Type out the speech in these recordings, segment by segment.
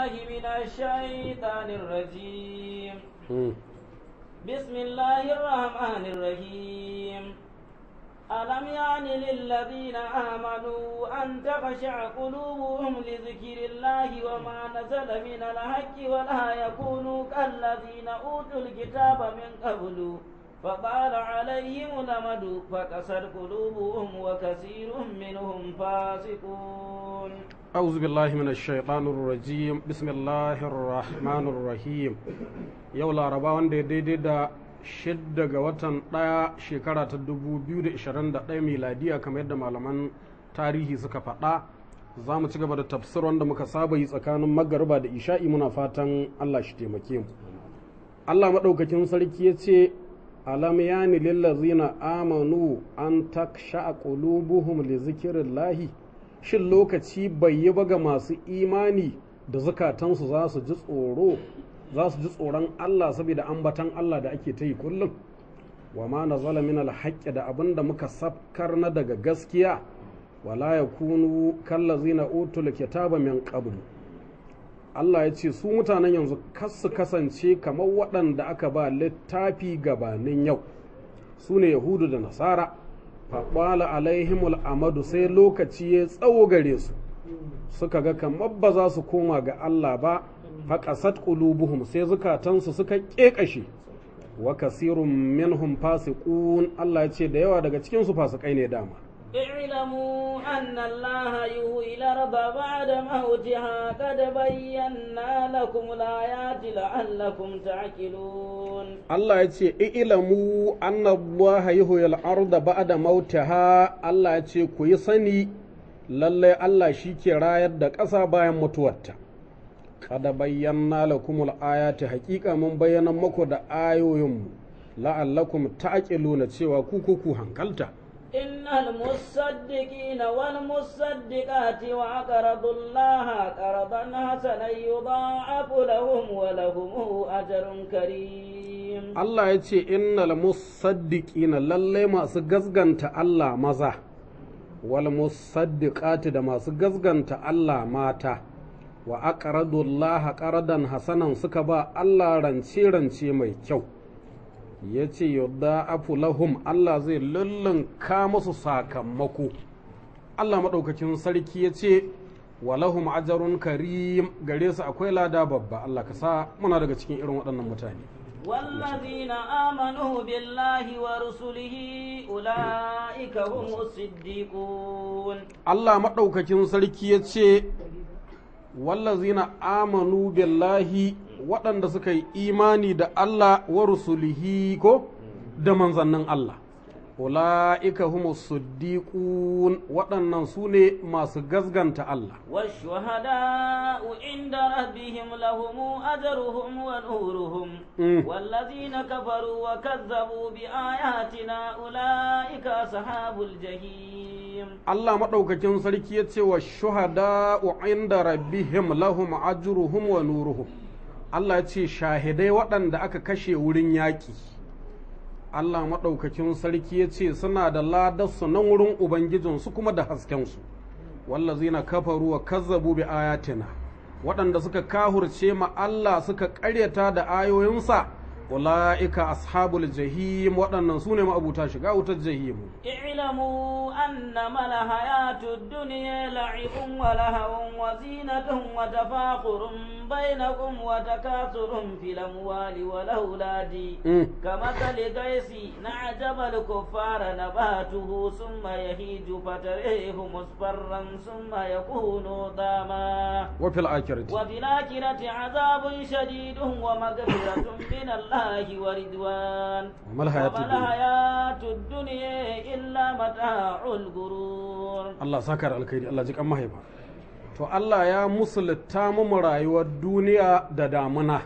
بالله من الشيطان الرجيم Mm. بسم الله الرحمن الرحيم ألم يعني للذين آمنوا أن تخشع قلوبهم لذكر الله وما نزل من الحق ولا يكونوا كالذين أوتوا الكتاب من قبل فطال عليهم الأمد فكسر قلوبهم وكثير منهم فاسقون أعوذ بالله من الشيطان الرجيم بسم الله الرحمن الرحيم yau laraba wanda ya daidai da shidda ga watan ɗaya shekara ta 2021 miladiya kamar yadda malaman tarihi suka faɗa za mu ci gaba da tafsir wanda muka saba yi tsakanin magariba da isha'i muna fatan allah shi taimake mu allah maɗaukakin sarki ya ce alam yani lillazina amanu an taksha qulubuhum li zikrillahi shin lokaci bai yi ba ga masu imani da zukatansu za su ji tsoro za su ji tsoron Allah saboda ambatan Allah da ake ta yi kullum wa ma nazala min alhaqqi da abin da muka safkar na daga gaskiya wala yakunu kallazina utul kitaba min qablu Allah ya ce su mutanen yanzu kas su kasance kamar waɗanda aka ba littafi gabanin yau su ne yahudu da nasara faɓala alaihimul amadu sai lokaci ya tsawo gare su suka ga kamar ba za su koma ga Allah ba faƙasat ƙulubuhum sai zukatansu suka ƙeƙashe wa kasirun minhum fasiqun Allah ya ce da yawa daga cikinsu fasikai ne dama اعلموا أن الله يهوي الأرض بعد موتها قد بينا لكم الآيات لعلكم تعقلون Allah ya ce ilamu annallaha yuhyil arda ba'da mautaha Allah ya ce ku yi sani lallai Allah shi ke rayar da ƙasa bayan mutuwarta kada bayyana lakumul ayati haƙiƙa mun bayyana muku da ayoyinmu la'allakum ta'qiluna cewa ku ku ku hankalta إن المصدقين والمصدقات وأقرضوا الله قرضا حسنا يضاعف لهم ولهم أجر كريم Allah ya ce innal musaddiqina lallai masu gazganta Allah maza wal musaddiqati da masu gazganta Allah mata wa aqradu Allah qardan hasanan suka ba Allah rance rance mai kyau yace yudha'afu lahum Allah zai lullunka musu sakamako Allah madaukakin sarki yace walahum ajrun karim gare su akwai lada babba Allah ka sa muna daga cikin irin waɗannan mutane والذين آمنوا بالله ورسله أولئك هم الصديقون Allah maɗaukakin sarki ya ce, Wallazina amanu billahi waɗanda suka yi imani da Allah wa rusulihi ko da manzannin Allah. Ula'ika humu siddiqun waɗannan su ne masu gazganta Allah. والشهداء عند ربهم لهم أجرهم ونورهم Mm. والذين كفروا وكذبوا بآياتنا أولئك أصحاب الجحيم Allah maɗaukakin sarki ya ce wa shuhada'u inda rabbihim lahum ajruhum wa nuruhum. Allah ya ce shahidai waɗanda aka kashe wurin yaƙi. Allah maɗaukakin sarki ya ce suna da ladarsu nan wurin Ubangijinsu kuma da haskensu. Wallazina kafaru wa kazzabu bi ayatina. Waɗanda suka kahurce ma Allah suka ƙaryata da ayoyinsa, ula'ika ashabul jahim waɗannan su ne ma'abuta shiga wutar jahimu. اعلموا أنما الحياة الدنيا لعب ولهو وزينة وتفاخر بينكم وتكاثر في الأموال والأولاد Mm. كمثل غيث نعجب الكفار نباته ثم يهيج فتريه مصفرا ثم يكون ضاما وفي الآخرة وفي الآخرة عذاب شديد ومغفرة من الله ورضوان وما الحياة وما الدنيا الحياة الدنيا إلا متاع الغرور Allah saka da alkhairi Allah ji kan mahaifa to Allah ya musulta mu rayuwar duniya da damuna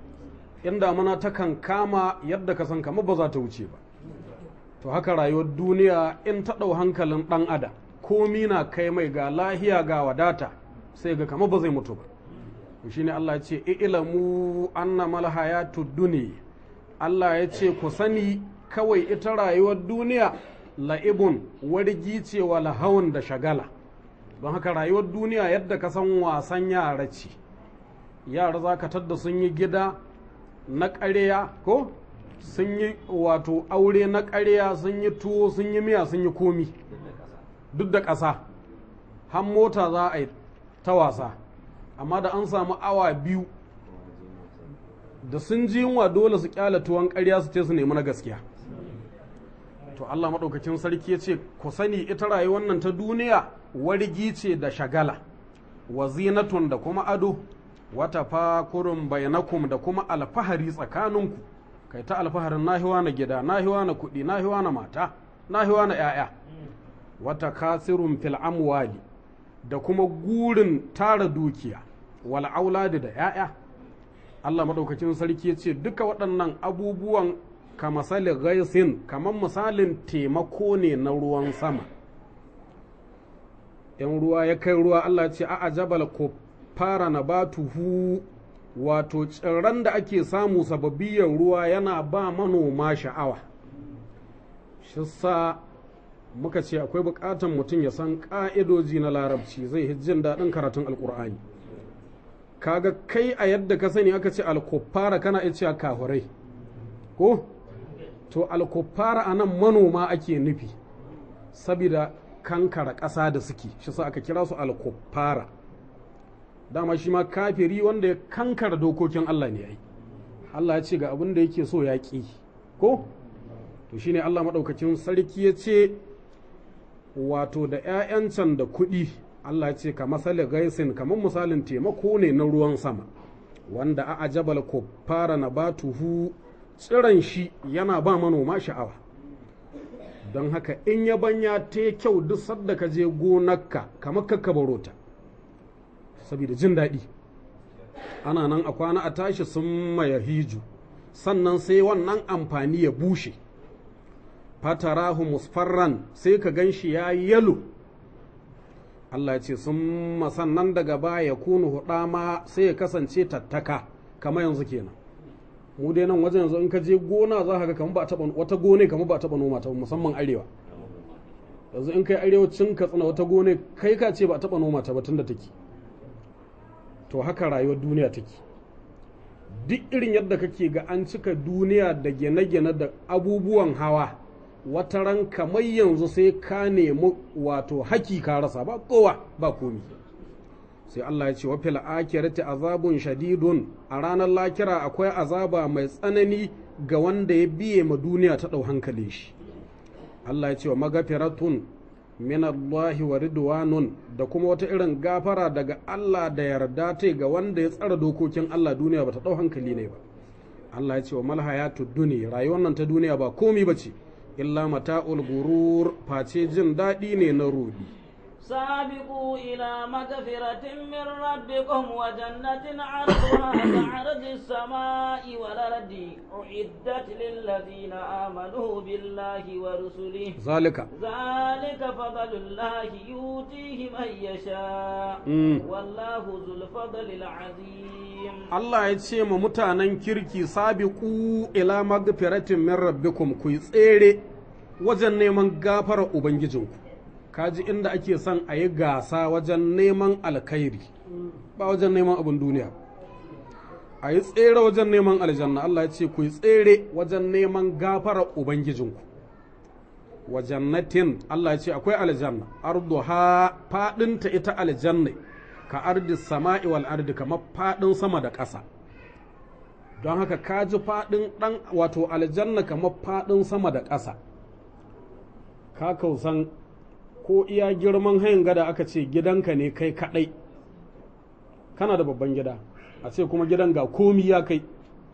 in damuna ta kan kama yadda ka san kama ba za ta wuce ba to haka rayuwar duniya in ta ɗau hankalin ɗan adam komi na kai mai ga lahiya ga wadata sai ga kama ba zai mutu ba to shine Allah ya ce ilamu annamal hayatud dunya Allah ya ce ku sani kawai ita rayuwar duniya la'ibun wargi ce wa lahawan da shagala don haka rayuwar duniya yadda ka san wasan yara ce yara za ka tadda sun yi gida na ƙarya ko sun yi wato aure na ƙarya sun yi tuwo sun yi miya sun yi komi duk da ƙasa har mota za a yi ta wasa amma da an samu awa biyu da sun ji yunwa dole su kyala tuwon ƙarya su ce su nemi na gaskiya to Allah maɗaukakin sarki ya ce ku sani ita rayuwar nan ta duniya wargi ce da shagala wa zinatun da kuma ado wata fakurun bainakum da kuma alfahari tsakaninku kai ta alfaharin nahiwa na gida nahiwa na kuɗi nahiwa na mata nahiwa na 'ya'ya wata kasirun fil amwali da kuma gurin tara dukiya wal auladi da 'ya'ya Allah maɗaukakin sarki ya ce duka waɗannan abubuwan ka misali gaisin kamar misalin taimako ne na ruwan sama ‘yan ruwa ya kai ruwa Allah ce a ajabal ko fara na batuhu wato tsirran da ake samu sababbiyar ruwa yana ba manoma sha'awa shi sa muka ce akwai bukatan mutum ya san ƙa'idoji na larabci zai jin daɗin karatun alƙur'ani kaga kai a yadda ka sani aka ce alkuffara kana iya cewa kahurai ko to alkuffara a nan manoma ake nufi saboda kankara ƙasa da suke shi sa aka kira su alkuffara dama shi ma kafiri wanda ya kankara dokokin Allah ne ai Allah ya ce ga abin da yake so ya ƙi ko to shine Allah maɗaukacin sarki ya ce wato da 'ya'yan can da kuɗi Allah ya ce ka masali gaisin kamar misalin taimako ne na ruwan sama wanda a ajabal ko fara na batuhu tsiran shi yana ba manoma sha'awa don haka in ya banya ta kyau duk sadda ka je gonarka kamar kakka barota saboda jin daɗi ana nan a kwana a tashi sun maya hiju sannan sai wannan amfani ya bushe fatarahu musfarran sai ka gan shi ya yalo Allah ya ce sun masannan daga baya kunu hudama sai ya kasance tattaka kamar yanzu kenan mu dai nan wajen yanzu in ka je gona za ka ga kamar ba taba wata gone kamar ba taba noma ta musamman arewa yanzu in kai arewacin katsina wata gone kai ka ce ba taba noma ta ba tunda take to haka rayuwar duniya take duk irin yadda kake ga an cika duniya da gine-gine da abubuwan hawa wata ran kamar yanzu sai ka nemi wato haki ka rasa ba kowa ba komi sai Allah ya ce wa fil akhirati azabun shadidun a ranar lakira akwai azaba mai tsanani ga wanda ya biye ma duniya ta dau hankalin shi Allah ya ce wa magafiratun min Allah wa ridwanun da kuma wata irin gafara daga Allah da yarda ta ga wanda ya tsara dokokin Allah duniya bata dau hankali ne ba Allah ya ce wa mal hayatud dunya rayuwar nan ta duniya ba komi bace illa mata'ul gurur face jin daɗi ne na rudi سابقوا إلى مغفرة من ربكم وجنة عرضها كعرض السماء والأرض أعدت للذين آمنوا بالله ورسله ذلك ذلك فضل الله يؤتيه من يشاء Mm. والله ذو الفضل العظيم Allah ya ce ma mutanen kirki sabiqu ila magfiratin min rabbikum ku yi tsere wajen neman gafarar ubangijinku kaji inda ake son a yi gasa wajen neman alkhairi ba wajen neman abin duniya a yi tsere wajen neman aljanna Allah ya ce ku yi tsere wajen neman gafarar ubangijinku wa jannatin Allah ya ce akwai aljanna arduha fadinta ita aljanna ka ardi sama'i wal ardi kamar fadin sama da ƙasa don haka ka ji fadin dan wato aljanna kamar fadin sama da ƙasa ka kausan ko iya girman hayan gada aka ce gidanka ne kai kadai kana da babban gida a ce kuma gidan ga komi ya kai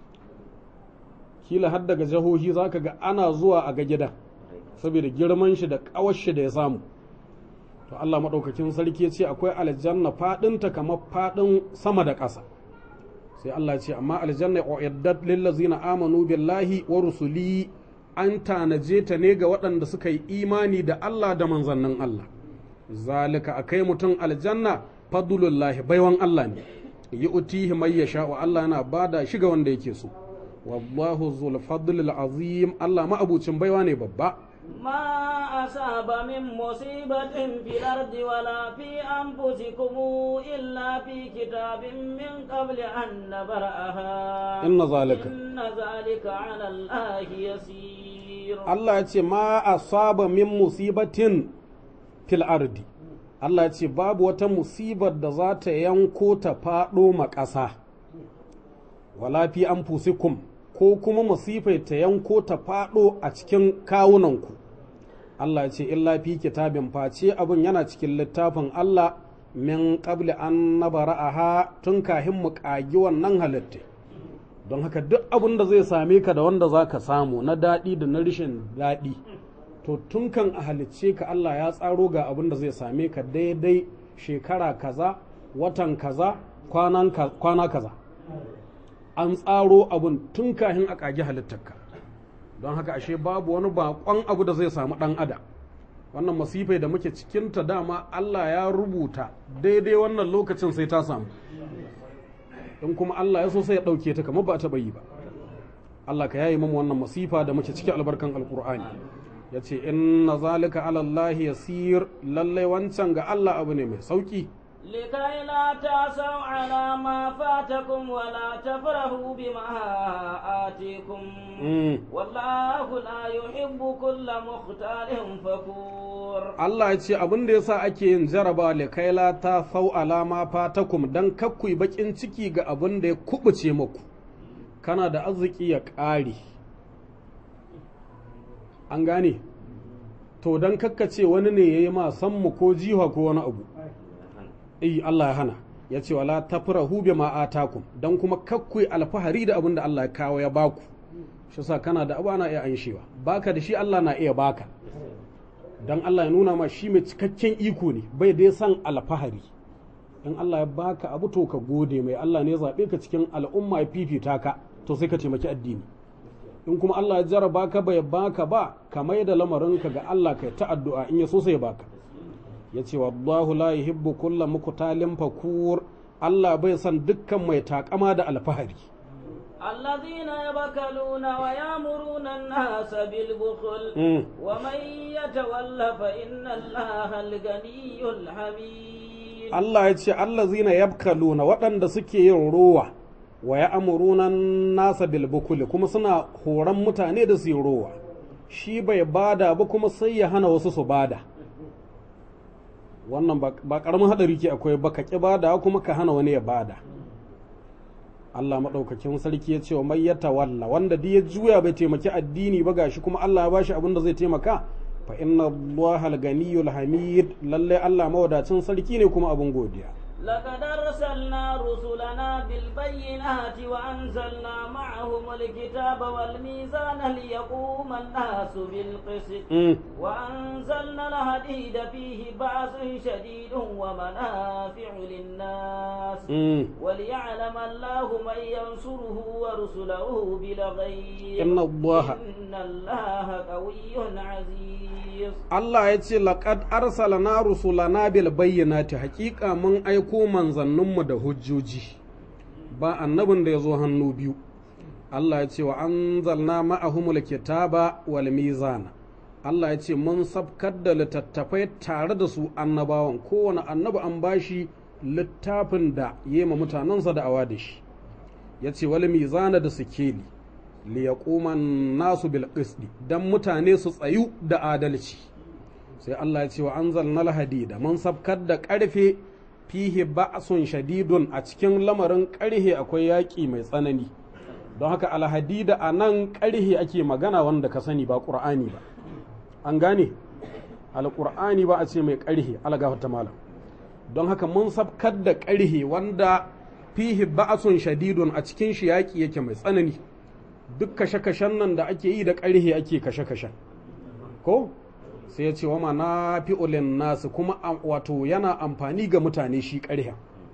kila har daga jihohi za ka ga ana zuwa a ga gidan saboda girman shi da ƙawar shi da ya samu to Allah maɗaukakin sarki ya ce akwai aljanna faɗinta kamar faɗin sama da ƙasa sai Allah ya ce amma aljanna uiddat lil ladzina amanu billahi wa rusuli an tanaje ta ne ga waɗanda suka yi imani da Allah da manzannin Allah zalika akai mutum aljanna fadlullahi baiwan Allah ne yu'tihi may yasha wa Allah yana bada shi ga wanda yake so wallahu zul fadlil azim Allah ma abucin baiwa ne babba ما أصاب من مصيبة في الأرض ولا في أنفسكم إلا في كتاب من قبل أن نبرأها إن ذلك إن ذلك على الله يسير Allah ya ce ma asaba min musibatin fil ardi Allah ya ce babu wata musibar da za ta yanko ta faɗo ma ƙasa wala fi anfusikum ko kuma musifai ta yanko ta faɗo a cikin kawunanku Allah ya ce illa fi kitabin face abin yana cikin littafin Allah min qabli an nabara'aha tun kahin mu ƙagi wannan halitta don haka duk abin da zai same ka da wanda za ka samu na daɗi da na rashin daɗi to tun kan a halicce ka Allah ya tsaro ga abin da zai same ka daidai shekara kaza watan kaza kwanan ka- kwana kaza an tsaro abin tun kahin a ƙagi halittarka don haka ashe babu wani baƙon abu da zai samu ɗan adam wannan masifai da muke cikinta dama Allah ya rubuta daidai wannan lokacin sai ta samu in kuma Allah ya so sai ya ɗauke ta kamar ba ta yi ba Allah ka yayi mamu wannan masifa da muke cikin albarkan alkur'ani ya ce inna zalika ala Allah yasir lallai wancan ga Allah abu ne mai sauki لكي لا تأسوا على ما فاتكم ولا تفرحوا بما آتيكم Mm. والله لا يحب كل مختال فخور Allah ya ce abin da yasa ake yin jaraba likaila ta sau alama fatakum dan kakkui bakin ciki ga abin da ya kubuce muku kana da arziki ya ƙare an gane to dan kakkace wani ne ya yi ma san mu ko jiha ko wani abu eh Allah ya hana ya ce wala tafrahu bima atakum dan kuma kakkui alfahari da abin da Allah ya kawo ya baku shi sa kana da abu ana iya anshewa baka da shi Allah na iya baka dan Allah ya nuna ma shi mai cikakken iko ne bai dai san alfahari in Allah ya baka abu to ka gode mai Allah ne ya zaɓe ka cikin al'umma ya fifita ka to sai ka taimaki addini in kuma Allah ya jaraba ka bai baka ba ka mai da lamarinka ga Allah kai ta addu'a in ya so sai ya baka ya ce wallahu la yuhibbu kulla muqtalin fakur Allah bai san dukkan mai takama da alfahari الذين يبخلون ويأمرون الناس بالبخل Mm. ومن يتول فإن الله الغني الحميد Allah ya ce allazina yabkaluna waɗanda suke yin rowa wa ya amuruna nasa bilbukuli kuma suna horon mutane da su yi rowa shi bai bada ba kuma sai ya hana wasu su bada wannan ba- ba ƙaramin haɗari ke akwai ba ka ƙi bada kuma ka hana wani ya bada Allah maɗaukakin sarki ya ce wa mai ya tawalla wanda duk ya juya bai taimaki addini ba gashi kuma Allah ya bashi abin da zai taimaka fa inna Allah al-ganiyyul hamid lalle Allah mawadacin sarki ne kuma abin godiya لقد أرسلنا رسلنا بالبينات وأنزلنا معهم الكتاب والميزان ليقوم الناس بالقسط Mm. وأنزلنا الحديد فيه بأس شديد ومنافع للناس Mm. وليعلم الله من ينصره ورسله بالغيب إن الله- إن الله قوي عزيز Allah ya ce laqad arsalna rusulana bil bayyinati haƙiƙa mun aiko manzanninmu da hujjoji ba annabin da ya zo hannu biyu Allah ya ce wa anzalna ma'ahumul kitaba wal mizana Allah ya ce mun sabkar da littattafai tare da su annabawan kowane annabi an bashi littafin da yi ma mutanensa da awa da shi ya ce wal mizana da sikeli liyaquma nasu bil qisti dan mutane su tsayu da adalci sai Allah ya ce wa anzalna hadida mun sabkar da karfe fihi ba'sun shadidun a cikin lamarin karhe akwai yaƙi mai tsanani don haka alhadida a nan karhe ake magana wanda ka sani ba ƙur'ani ba an gane alƙur'ani ba a ce mai karhe algafata malam don haka mun sabkar da karhe wanda fihi ba'sun shadidun a cikin shi yaƙi yake mai tsanani duk kashe-kashen nan da ake yi da ƙarhe ake kashe-kashen ko sai ya ce wa ma na fi'ulin nasu kuma am- wato yana amfani ga mutane shi ƙarhen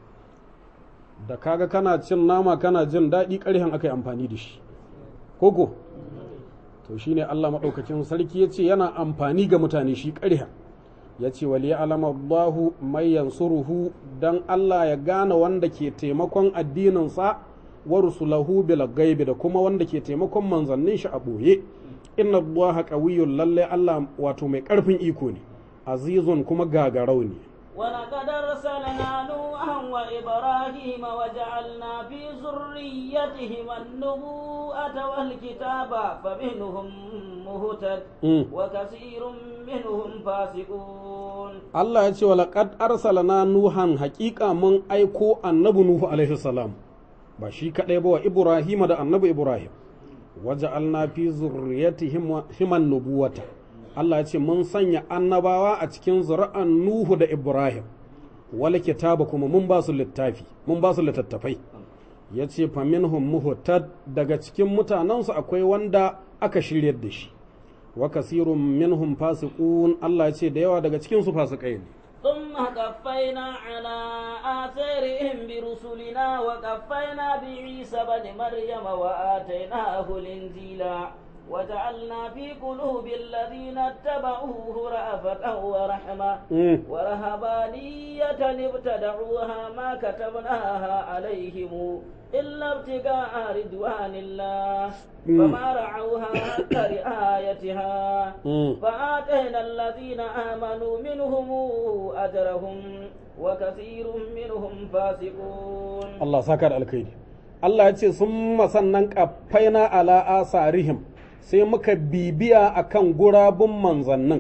da kaga kana cin nama kana jin daɗi ƙarhen aka yi amfani da shi koko to shine Allah maɗaukacin sarki ya ce yana amfani ga mutane shi ƙarhen ya ce wali alama Allahu mai yansuruhu don Allah ya gane wanda ke taimakon addininsa wa rusulahu bil gaibi da kuma wanda ke taimakon manzannin shi a ɓoye inna allaha qawiyyun lalle Allah wato mai karfin iko ne azizun kuma gagarau ne ولقد أرسلنا نوحا وإبراهيم وجعلنا في ذريتهما النبوءة والكتاب فمنهم مهتد Mm. وكثير منهم فاسقون Allah ya ce wa laqad arsalna nuhan haƙiƙa mun aiko annabi nuhu alaihi salam ba shi kaɗai ba wa ibrahim da annabi ibrahim waja'alna fi zurriyatihim himan nubuwata Allah ya ce mun sanya annabawa a cikin zuri'an nuhu da ibrahim wal kitaba kuma mun ba su littafi mun ba su littattafai ya ce faminhum muhtad daga cikin mutanensu akwai wanda aka shiryar da shi wa kasirun minhum fasiqun Allah ya ce da yawa daga cikin su fasikai ne ثم قفينا على آثارهم برسلنا وقفينا بعيسى بن مريم وآتيناه الإنجيل وجعلنا في قلوب الذين اتبعوه رأفة ورحمة Mm. ورهبانية ابتدعوها ما كتبناها عليهم إلا ابتغاء رضوان الله Mm. فما رعوها حق رعايتها Mm. فآتينا الذين آمنوا منهم أجرهم وكثير منهم فاسقون Allah saka da alkhairi Allah ya ce sun sannan kafaina ala asarihim sai muka bibiya akan gurabun manzannin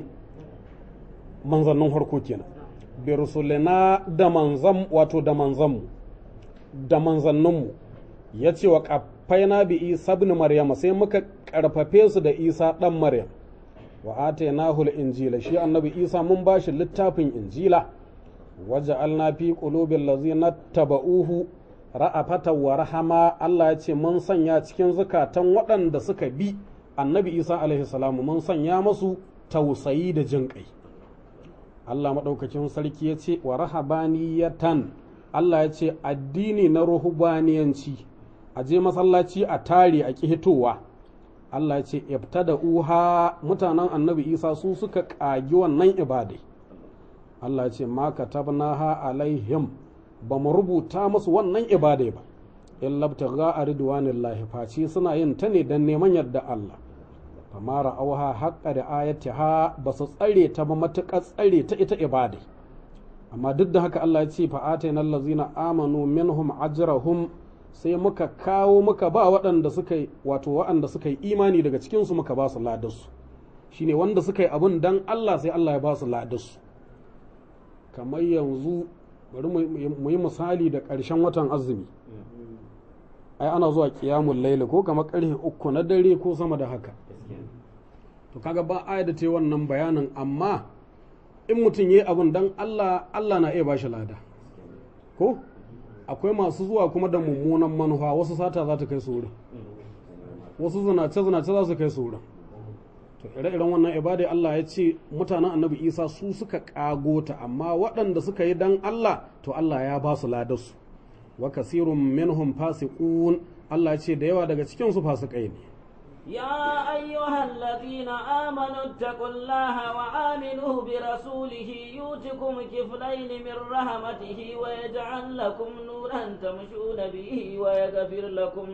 manzannin harko kenan bi rusulina da manzan wato da manzanmu da manzanninmu ya ce wa kafaina bi isa ibn maryama sai muka karfafe su da isa dan maryam wa atainahu injila shi annabi isa mun bashi littafin injila waja'alna fi qulubil ladzina taba'uhu ra'afatan wa rahama Allah ya ce mun sanya cikin zukatan waɗanda suka bi annabi Isa alaihi salamu mun sanya masu tausayi da jin kai Allah maɗaukakin sarki ya ce wa rahabaniyatan Allah ya ce addini na ruhubaniyanci a je masallaci a tare a hitowa Allah ya ce ibtada uha mutanen annabi Isa su suka ƙagi wannan ibadai Allah ya ce ma katabnaha alaihim ba mu rubuta musu wannan ibadai ba in labtagha a ridwanillahi face suna yin ta ne don neman yadda Allah fama ra'auha haqqa da ayatiha ba su tsare ta ba matuƙar tsare ta ita ibadai amma duk da haka Allah ya ce fa atayna allazina amanu minhum ajrahum sai muka kawo muka ba waɗanda suka yi wato waɗanda suka yi imani daga cikin su muka ba su ladarsu shine wanda suka yi abun dan Allah sai Allah ya ba su ladarsu kamar yanzu bari mu yi misali da ƙarshen watan azumi ai ana zuwa kiyamun laili ko kamar ƙarfe uku na dare ko sama da haka to kaga ba aya da ta wannan bayanin amma in mutum ya yi abin dan Allah Allah na iya ba shi lada ko akwai masu zuwa kuma da mummunan manufa wasu sata za ta kai su wurin wasu zinace zinace za su kai su wurin to ire-iren wannan ibada Allah ya ce mutanen annabi isa su suka kago ta amma waɗanda suka yi dan Allah to Allah ya ba su ladarsu wa kasirun minhum fasiqun Allah ya ce da yawa daga cikin su fasikai ne يا أيها الذين آمنوا اتقوا الله وآمنوا برسوله يؤتكم كفلين من رحمته ويجعل لكم نورا تمشون به ويغفر لكم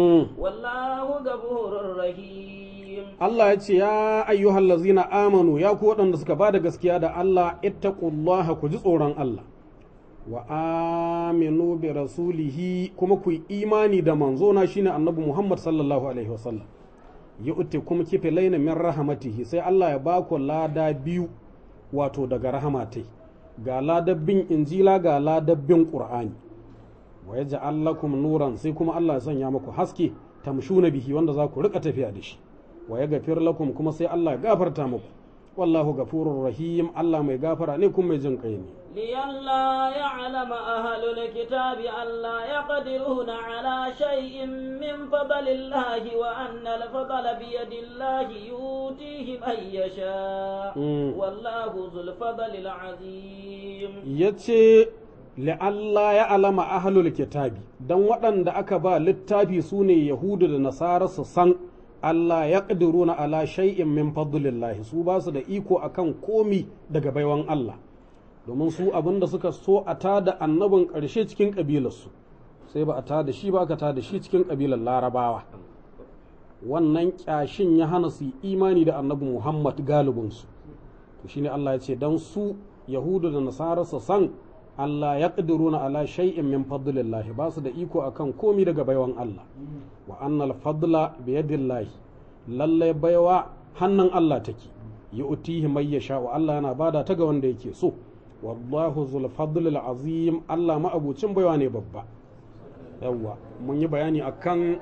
والله غفور رحيم Allah ya ce ya ayyuhal lazina amanu ya ku waɗanda suka ba da gaskiya da Allah ittaqullaha ku ji tsoron Allah wa aminu bi rasulihi kuma ku yi imani da manzona shine annabi Muhammad sallallahu alaihi wasallam ya utte kuma kife laina min rahamatihi sai Allah ya ba ku lada biyu wato daga rahamatai ga ladabbin injila ga ladabbin qur'ani wa yaj'al lakum nuran sai kuma Allah ya sanya muku haske tamshuna bihi wanda za ku rika tafiya da shi wa ya gafir lakum kuma sai Allah ya gafarta muku wallahu gafurur rahim Allah mai gafara ne kuma mai jin kai ne لئلا يعلم أهل الكتاب ألا يقدرون على شيء من فضل الله وأن الفضل بيد الله يؤتيه من يشاء والله ذو الفضل العظيم yace la'alla ya alama ahlul kitabi dan waɗanda aka ba littafi su ne yahudu da nasara su san Allah ya ƙadiruna ala shay'in min fadlillahi su ba su da iko akan komi daga baiwan Allah domin su abin da suka so a tada annabin ƙarshe cikin ƙabilarsu sai ba a tada shi ba aka tada shi cikin ƙabilar larabawa wannan kyashin ya hana su imani da annabi muhammad galibinsu to shine allah ya ce don su yahudu da nasara su san allah ya ƙadiruna ala shay'in min fadlillah ba su da iko akan komi daga baiwan allah wa annal fadla biyadillahi lallai baiwa hannun allah take yi utihi mai ya sha'u allah yana bada ta ga wanda yake so wallahu zul fadlil azim allah ma'abucin baiwa ne babba yawwa mun yi bayani akan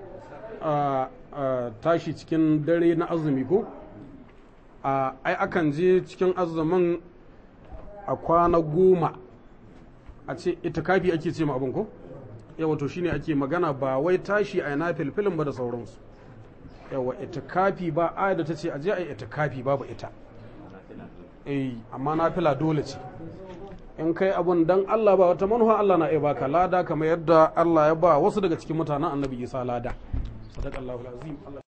tashi cikin dare na azumi ko ai akan je cikin azumin a kwana goma a ce itikafi ake ce ma abin ko yawa to shine ake magana ba wai tashi a yana filfilin ba da sauransu yawa itikafi ba aya da ta ce aje a yi itikafi babu ita eh amma nafila dole ce in kai abun dan Allah ba wata manufa Allah na iya baka lada kamar yadda Allah ya ba wasu daga cikin mutanen annabi Isa lada sadaqallahu alazim